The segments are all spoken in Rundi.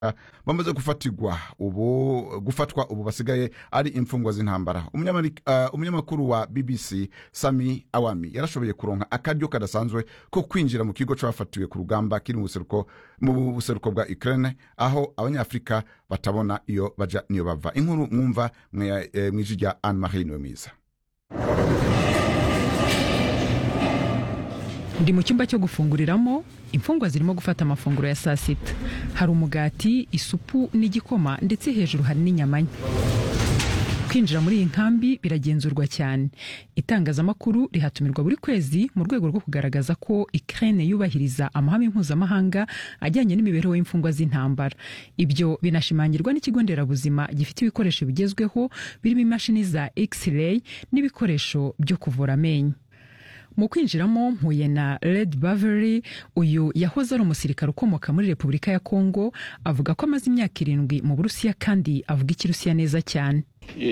bamaze gufatirwa ubu gufatwa ubu basigaye ari imfungwa z'intambara Umunyameri- uh, umunyamakuru wa bbc sami awami yarashoboye kuronka akaryo kadasanzwe ko kwinjira mu kigo c'abafatiwe ku rugamba kiri mu buseruko mu buseruko bwa ukraine aho abanyafurika batabona iyo baja niyo bava inkuru mwumva mwe- eh, mw'ijwi rya anne marie niwemiza ndi mu cyumba cyo gufunguriramo imfungwa zirimo gufata amafunguro ya saa sita hari umugati isupu n'igikoma ndetse hejuru hari n'inyama nke kwinjira muri iyi nkambi biragenzurwa cyane itangazamakuru rihatumirwa buri kwezi mu rwego rwo kugaragaza ko Ukraine yubahiriza amahame mpuzamahanga ajyanye n'imibereho y'imfungwa z'intambara ibyo binashimangirwa n'ikigo nderabuzima gifite ibikoresho bigezweho birimo imashini za x-ray n'ibikoresho byo kuvura amenyo mu kwinjiramo mpuye na red bavery uyu yahoze ari umusirikare ukomoka muri repubulika ya kongo avuga ko amaze imyaka irindwi mu burusiya kandi avuga ikirusiya neza cyane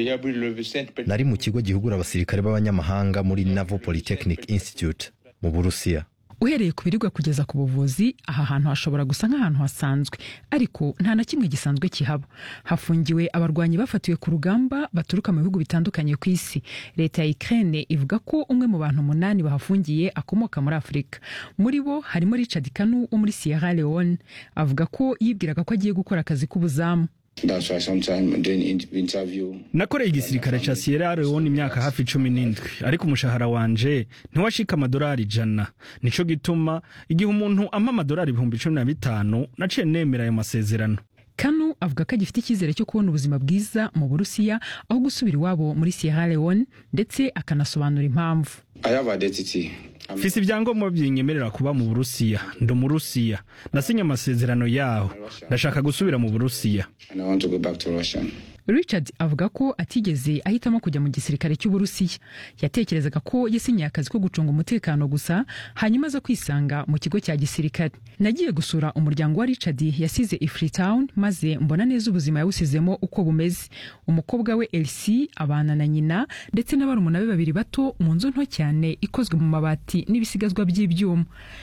nari mu kigo gihugura abasirikare b'abanyamahanga muri naval polytechnic institute mu burusiya uhereye ku biribwa kugeza ku buvuzi aha hantu hashobora gusa nk'ahantu hasanzwe ariko nta na kimwe gisanzwe kihaba hafungiwe abarwanyi bafatiwe ku rugamba baturuka mu bihugu bitandukanye ku isi leta ya ukraine ivuga ko umwe mu bantu umunani bahafungiye akomoka muri afurika muri bo harimo richard kanu wo muri sierra leone avuga ko yibwiraga ko agiye gukora akazi k'ubuzamu That's why sometimes during in- interview, nakoreye igisirikare ca sierra leone imyaka hafi cumi n'indwi ariko umushahara wanje ntiwashika amadolari ijana nico gituma igihe umuntu ampa amadolari ibihumbi cumi na bitanu naciye nemera ayo masezerano kanu avuga ko agifite icyizere cyo kubona ubuzima bwiza mu burusiya aho gusubira iwabo muri sierra leone ndetse akanasobanura impamvu I have identity. I'm mfise ibyangombwa byinyemerera kuba mu burusiya ndi umurusiya nasinye amasezerano yaho ndashaka gusubira mu burusiya and I want to go back to Russia. richard avuga ko atigeze ahitamo kujya mu gisirikare cy'uburusiya yatekerezaga ko yasinyiye akazi ko gucunga umutekano gusa hanyuma aza kwisanga mu kigo cya gisirikare nagiye gusura umuryango wa richard yasize i freetown maze mbona neza ubuzima yawusizemo uko bumeze umukobwa we elsie abana na nyina ndetse n'abarumuna be babiri bato mu nzu nto cyane ikozwe mu mabati n'ibisigazwa by'ibyuma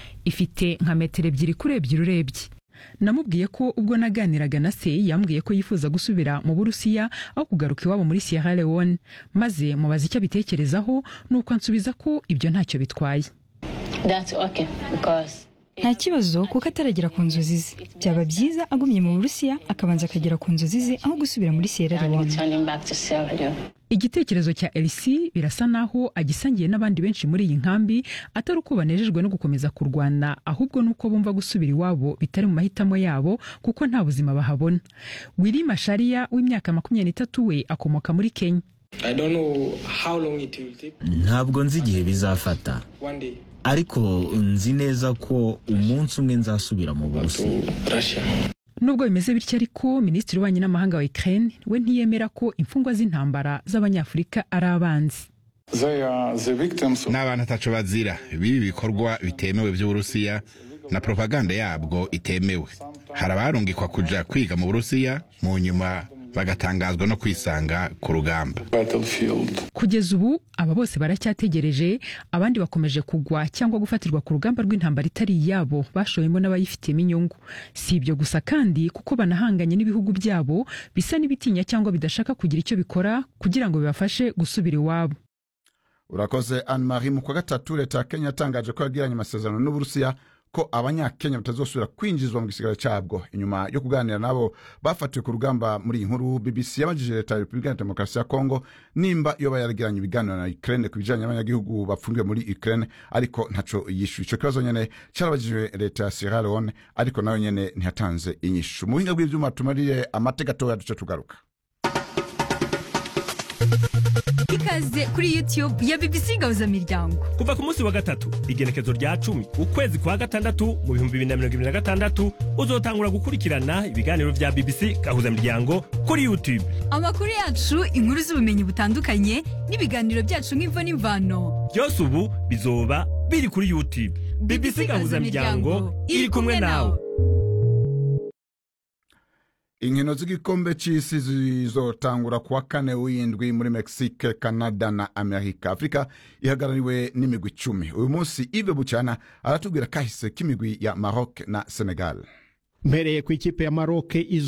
ifite nka metero ebyiri kuri ebyiri urebye namubwiye ko ubwo naganiraga na se yambwiye ko yifuza gusubira mu burusiya aho kugaruka iwabo muri sierra leone maze mubaza icyo abitekerezaho nuko ansubiza ko ibyo ntacyo bitwaye That's okay because nta kibazo kuko ataragera ku nzozi ze byaba byiza agumye mu burusiya akabanza akagera ku nzozi ze aho gusubira muri sierra I'm leone returning back to Sierra Leone. igitekerezo cya elisi birasa naho agisangiye n'abandi benshi muri iyi nkambi atari uko banejejwe no gukomeza kurwana ahubwo nuko bumva gusubira iwabo bitari mu mahitamo yabo kuko nta buzima bahabona wili mashariya w'imyaka makumyabiri n'itatu we akomoka muri kenya I don't know how long it will take. ntabwo nzi igihe bizafata One day ariko nzi neza ko umunsi umwe nzasubira mu to burusiya Russia. nubwo bimeze bityo ariko minisitiri w'ububanyi n'amahanga wa ukraine we ntiyemera ko imfungwa z'intambara z'abanyafurika ari abanzi ni abantu ataco bazira bibi bikorwa bitemewe by'uburusiya na propaganda yabwo itemewe hari abarungikwa kuja kwiga mu burusiya mu nyuma bagatangazwa no kwisanga ku rugamba kugeza ubu aba bose baracyategereje abandi bakomeje kugwa cyangwa gufatirwa ku rugamba rw'intambara itari iyabo bashowemo n'abayifitemo inyungu si ibyo gusa kandi kuko banahanganye n'ibihugu byabo bisa n'ibitinya cyangwa bidashaka kugira icyo bikora kugira ngo bibafashe gusubira iwabo urakoze anne marie mu kwa gatatu leta ya kenya yatangaje ko yagiranye amasezerano n'uburusiya ko abanyakenya batazosubira kwinjizwa mu gisigaro cyabwo inyuma yo kuganira nabo bafatiwe ku rugamba muri iyi nkuru bbc yabajije leta ya repubulika ya demokarasi ya kongo nimba yoba yaragiranye ibiganiro na ukraine ku bijanye n'abanyagihugu bafungiwe muri ukraine ariko ntaco yishuye ico kibazo nyene carabajijwe leta ya sierra leone ariko nayo nyene ntiyatanze inyishu mu buhinga bw'ivyuma tumarire amateka gatoya duce tugaruka ikaze kuri youtube ya bbc gahuzamiryango kuva ku munsi wa gatatu igenekezo rya cumi ukwezi kwa gatandatu mu bihumbi bibiri na mirongo ibiri na gatandatu uzotangura gukurikirana ibiganiro vya bbc gahuzamiryango kuri youtube amakuru yacu inkuru z'ubumenyi butandukanye n'ibiganiro byacu nk'imvo n'imvano byose ubu bizoba biri kuri youtube bbc gahuzamiryango iri kumwe nawe inkino z'igikombe cy'isi zizotangura kuwa kane w'indwi muri mexique canada na amerika afurika ihagarariwe n'imigwi icumi uyu munsi ive bucyana aratubwira kahise k'imigwi ya maroc na senegal mpereye ku ikipe ya maroke